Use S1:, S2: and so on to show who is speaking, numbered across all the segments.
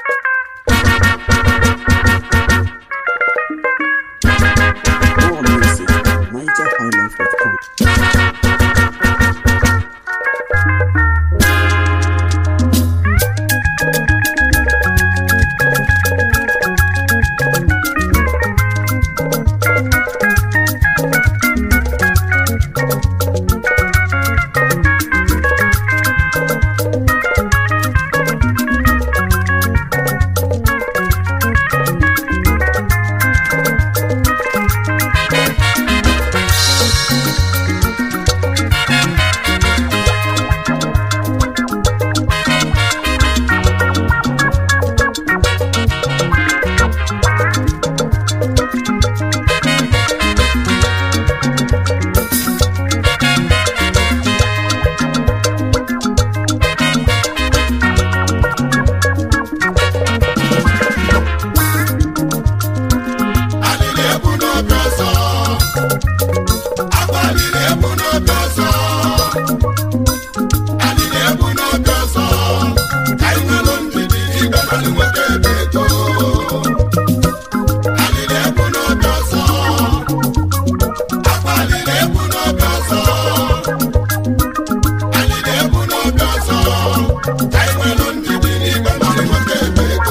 S1: More music at NigerHighlife.com.
S2: alịrị ebu n'obi ọzọ akwa alịrị ebu n'obi ọzọ alịrị ebu n'obi ọzọ ka anyị nwelụ ndidi igbe mmadụ nwoke ebe ego alịrị ebu n'obi ọzọ akwa alịrị ebu n'obi ọzọ alịrị ebu n'obi ọzọ ka anyị nwelụ ndidi igbe mmadụ nwoke ebe ego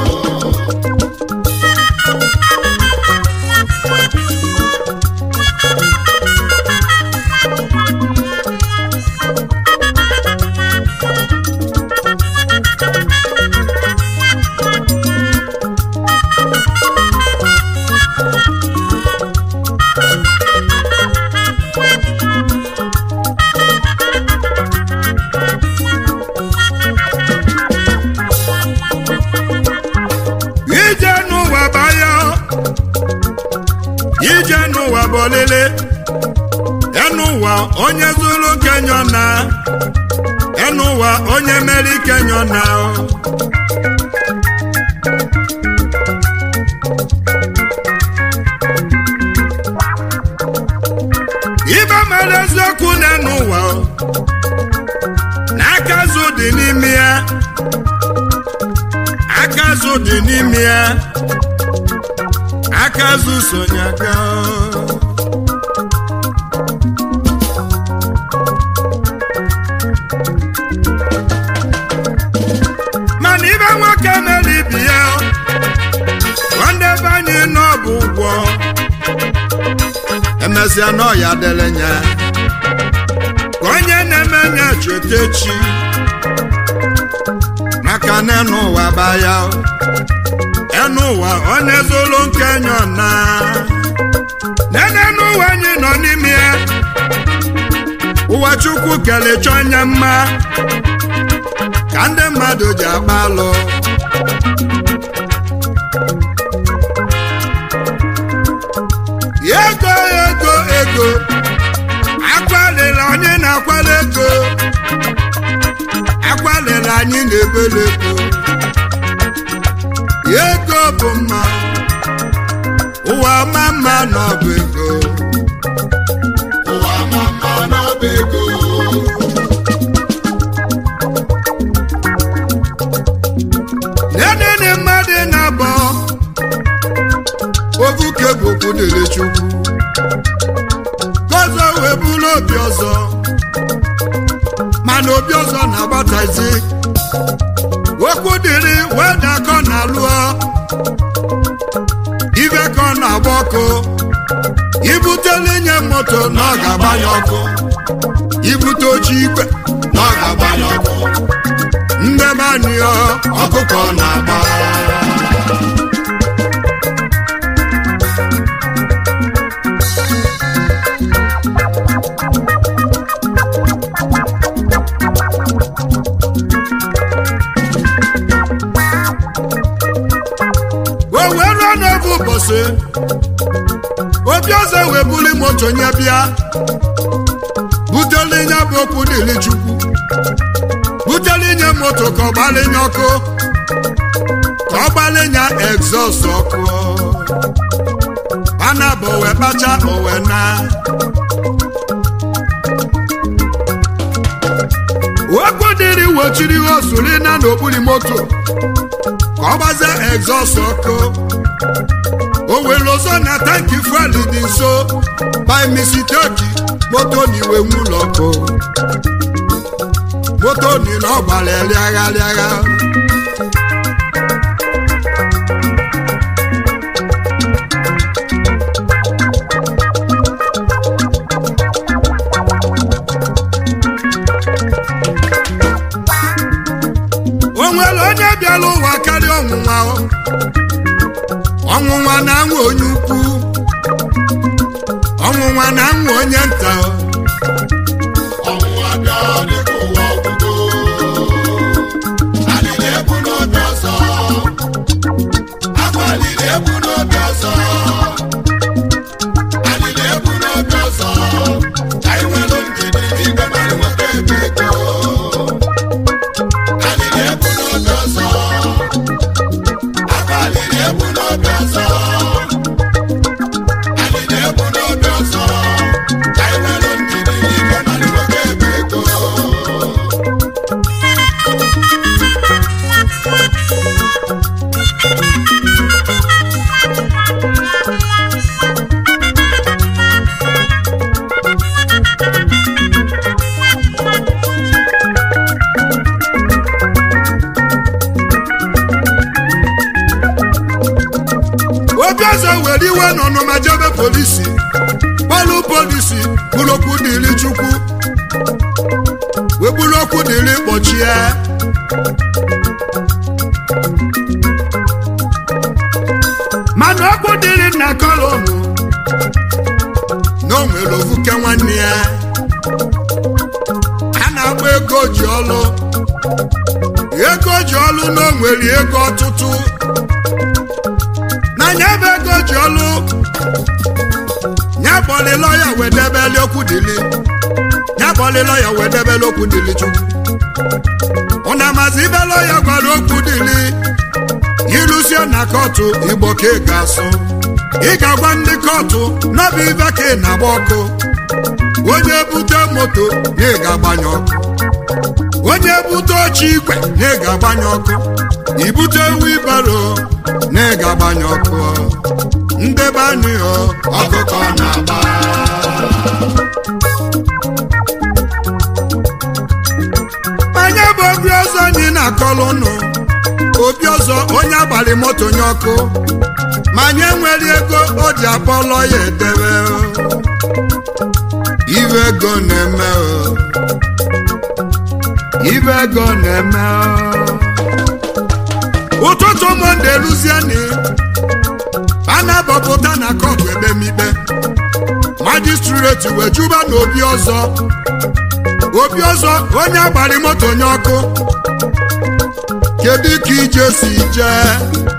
S3: ije n'ụwa baya ije n'ụwa bụ olile enụwa onye zuru kenyọ na enụwa onye meri kenyọ na ibe mere eziokwu na enụwa na aka azụ dị n'ime ya aka azụ dị n'ime ya aka azụ sonye aka mana ibe nwoke mere ibi ya nwanne be anyị nọ bụ ụgwọ emesịa n'ọya dere nya ka onye na-eme nya cheta echi maka na enu ụwa baya enu ụwa onye zụlụ nke nyọ na nene n'ụwa anyị nọ n'ime ya ụwa chukwu kelechọ onye mma ka ndị mmadụ ji agba alụ ego ego ego akwalila onye na-akwala ego akwalila anyị na-ebele ego ego bụ mma ụwa ma mma n'ọbụ ego
S2: ụwa ma mma n'ọba ego
S3: nenene mmadụ na-abọ ovuke bụ okwu dịrị chukwu gọzọ wee bụrụ obi ọzọ mana obi ọzọ na-agbatazi okwu dịrị wee dakọ na lụọ ibe ka ọ na-agba ọkụ ibutele nye moto na ọ ga-agbanye ọkụ ibute oche igwe
S2: na ọ ga-agbanye ọkụ
S3: ndị manio
S2: ọkụkọ na-agba
S3: wee wee ruo n'oge ụbọchị obi ọzọ wee buli moto nye bịa butele nye bụ okwu dịrị chukwu butele nye moto ka ọ gbalinye ọkụ ka ọ gbalinye egzọs ọkụ ana bụ wee kpacha owe na okwu dịrị wochiri osuri na n'okpuru moto ka ọ gbazie egzọst ọkụ o were ọzọ na tanki fuel dị nso by misiteki moto na iwe nwụlọ ọkụ moto ni na ọ gbara rịagha rịagha o nwere onye bịara ụwa karịa ọnwụnwa o. ọnwụnwa na-anwụ onye ukwu ọnwụnwa na-anwụ onye nta o.
S2: ọnwụnwa bịa dịka ụwa ọgwụgwụ alịla ebu n'obi ọzọ akwa alịla ebu n'obi ọzọ alịla ebu n'obi ọzọ anyị nwere ndidi igwe mara nweta ebe ego alịla ebu n'obi ọzọ akwa alịla ebu n'obi ọzọ alịla ebu n'obi ọzọ anyị nwere ndidi igwe mara nweta ebe ego
S3: obi ọzọ were iwe n'ọnụma jebe polisi kpọlụ polisi bụrụ okwu dịrị chukwu wee bụrụ okwu dịrị kpọchie mana okwu dịrị nna kọlọmụ na o nwere ovuke nwanne ya a na-agba ego ji ọlụ ego ji ọlụ na o nwere ego ọtụtụ n'anya bụ ego ji ọlụ ya kpọlị lọya wee debeli okwu dịlị ya kpọlị lọya wee debeli okwu dịlị chukwu ụna mazi ibe lọya gwara okwu dịlị irusie na kọtụ igbo ka ị ga-asụ ị ga-agwa ndị kọtụ n'ọbụ ibe ka ị na-agba ọkụ onye bute moto na ị ga-agbanye ọkụ onye bute oche igwe na ị ga-agbanye ọkụ ibute wibaro na ị ga-agbanye ọkụ ndebe anyị ọ ọkụkọ na-agba anya bụ obi ọzọ anyị na-akọlụ ụnụ obi ọzọ onye abalị moto nye ọkụ ma anyị nwere ego o ji akpọlọ ya edebe o. ibe ego na-eme o ibe ego na-eme o ụtụtụ monde luzieni a na-abọpụta na kọtụ ebe mikpe majistreti wee juba na obi ọzọ obi ọzọ onye agbari moto nye ọkụ kedu ka ije si jee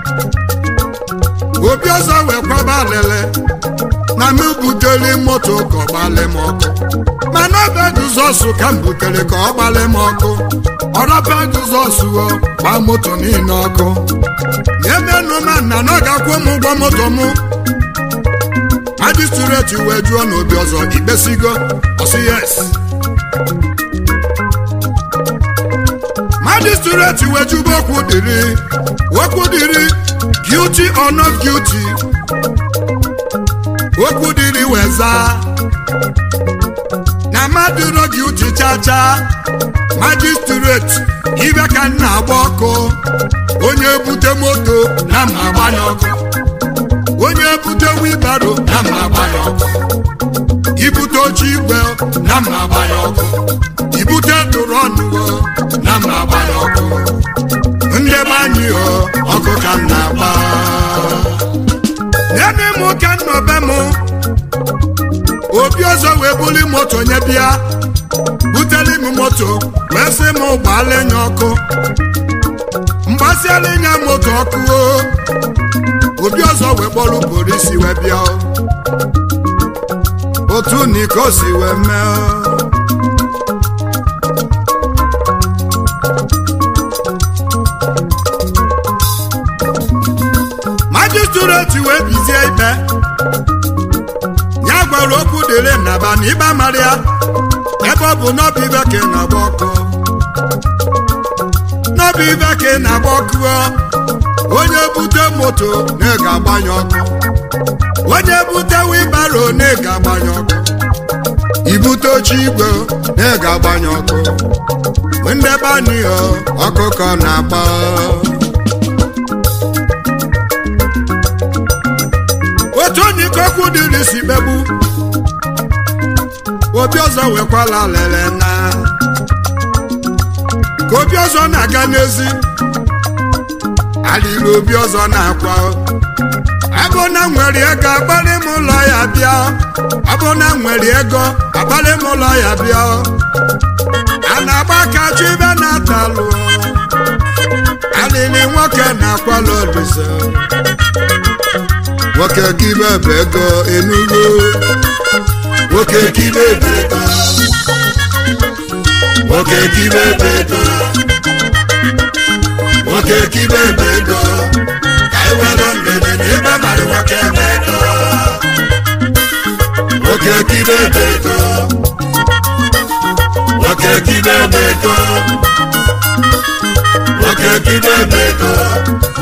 S3: obi ọzọ wee kwaba alele na m butere moto ka ọ gbalị m ọkụ mana ọ bụ Jizọs ka m butere ka ọ gbalị m ọkụ ọrọba Jizọs o gba moto niile ọkụ emenụ ma nna na ọ ga-akwụ m ụgwọ moto m majistreti wee jụọ n'obi ọzọ ikpesigo ọsị yes majistreti wee jụba okwu dịrị okwu dịrị guilty or not guilty okwu dịrị wee zaa na mmadụ ro guilty chacha majistreti ibe ka m na-agba ọkụ onye bute moto na mma agbanye ọkụ onye bute wibaro na mma agbanye ọkụ ibute oche igwe na mma agbanye ọkụ ibute drọnụ na mma agbanye ọkụ ndị be anyị o ọkụ ka m na-agba nene m ka m nọ be m obi ọzọ wee buli moto nye bịa buteli m moto wee sị m gbaala enye ọkụ mgbasiala ịnya moto ọkụ o obi ọzọ wee kpọrọ polisi wee bịa o. otu niko si wee mee o. majistreti wee bizie ikpe ya gwara okwu dịrị nnaba na ịba mara ya ebe ọ bụ n'ọbụ ibe ka ị na-agba ọkụ n'ọbụ ibe ka ị na-agba ọkụ o. onye bute moto na ị ga-agbanye ọkụ onye bute wibaro na ị ga-agbanye ọkụ ibute oche igwe na ị ga-agbanye ọkụ ndebe anịghọ ọkụkọ na-agba otu onye ikokwu dịrị si kpegbu obi ọzọ wekwala lele na ka obi ọzọ na-aga n'ezi alịrị obi ọzọ na-akwa abụ na nwere ego agbalị m ụlọ ya bịa abụ na nwere ego agbalị m ụlọ ya bịa a na-agba aka chụ ibe na-atalụ alịrị nwoke na-akwala olise nwoke kibe bụ ego enugo nwoke kibe bụ ego nwoke kibe bụ ego nwoke kibe bụ ego ka anyị were ndede na ebe mara nwoke bụ ego nwoke kibe bụ ego nwoke kibe bụ ego nwoke kibe bụ ego